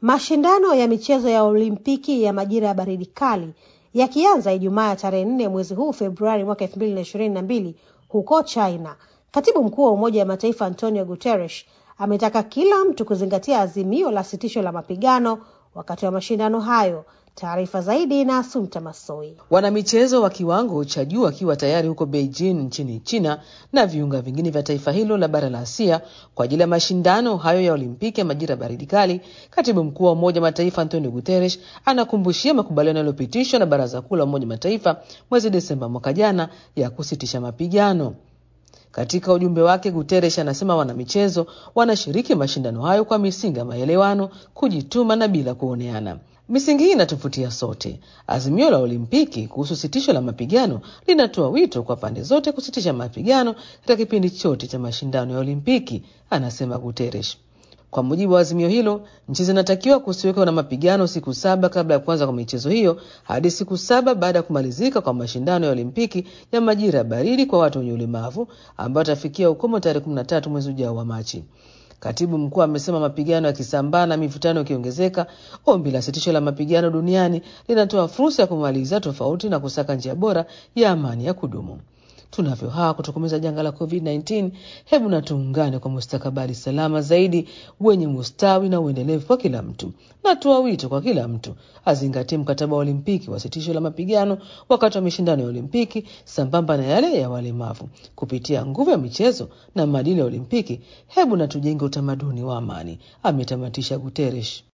Mashindano ya michezo ya Olimpiki ya majira ya baridi kali yakianza Ijumaa ya tarehe nne mwezi huu Februari mwaka elfu mbili na ishirini na mbili huko China. Katibu mkuu wa Umoja wa Mataifa Antonio Guterres ametaka kila mtu kuzingatia azimio la sitisho la mapigano wakati wa mashindano hayo. Taarifa zaidi na Asumta Masoi. Wanamichezo wa kiwango cha juu wakiwa tayari huko Beijing nchini China na viunga vingine vya taifa hilo la bara la Asia kwa ajili ya mashindano hayo ya Olimpiki ya majira baridi kali. Katibu mkuu wa Umoja wa Mataifa Antonio Guterres anakumbushia makubaliano yaliyopitishwa na Baraza Kuu la Umoja wa Mataifa mwezi Desemba mwaka jana ya kusitisha mapigano. Katika ujumbe wake, Guterres anasema wanamichezo wanashiriki mashindano hayo kwa misingi ya maelewano, kujituma na bila kuoneana. Misingi hii inatuvutia sote. Azimio la Olimpiki kuhusu sitisho la mapigano linatoa wito kwa pande zote kusitisha mapigano katika kipindi chote cha mashindano ya Olimpiki, anasema Guterres. Kwa mujibu wa azimio hilo, nchi zinatakiwa kusiwekwa na mapigano siku saba kabla ya kuanza kwa michezo hiyo hadi siku saba baada ya kumalizika kwa mashindano ya Olimpiki ya majira ya baridi kwa watu wenye ulemavu ambayo atafikia ukomo tarehe 13 mwezi ujao wa Machi. Katibu mkuu amesema mapigano yakisambaa na mivutano ikiongezeka, ombi la sitisho la mapigano duniani linatoa fursa ya kumaliza tofauti na kusaka njia bora ya amani ya kudumu. Tunavyo hawa kutokomeza janga la COVID-19, hebu na tuungane kwa mustakabali salama zaidi wenye mustawi na uendelevu kwa kila mtu. Natoa wito kwa kila mtu azingatie mkataba wa Olimpiki wa sitisho la mapigano wakati wa mashindano ya Olimpiki sambamba na yale ya walemavu. Kupitia nguvu ya michezo na maadili ya Olimpiki, hebu na tujenge utamaduni wa amani, ametamatisha Guterres.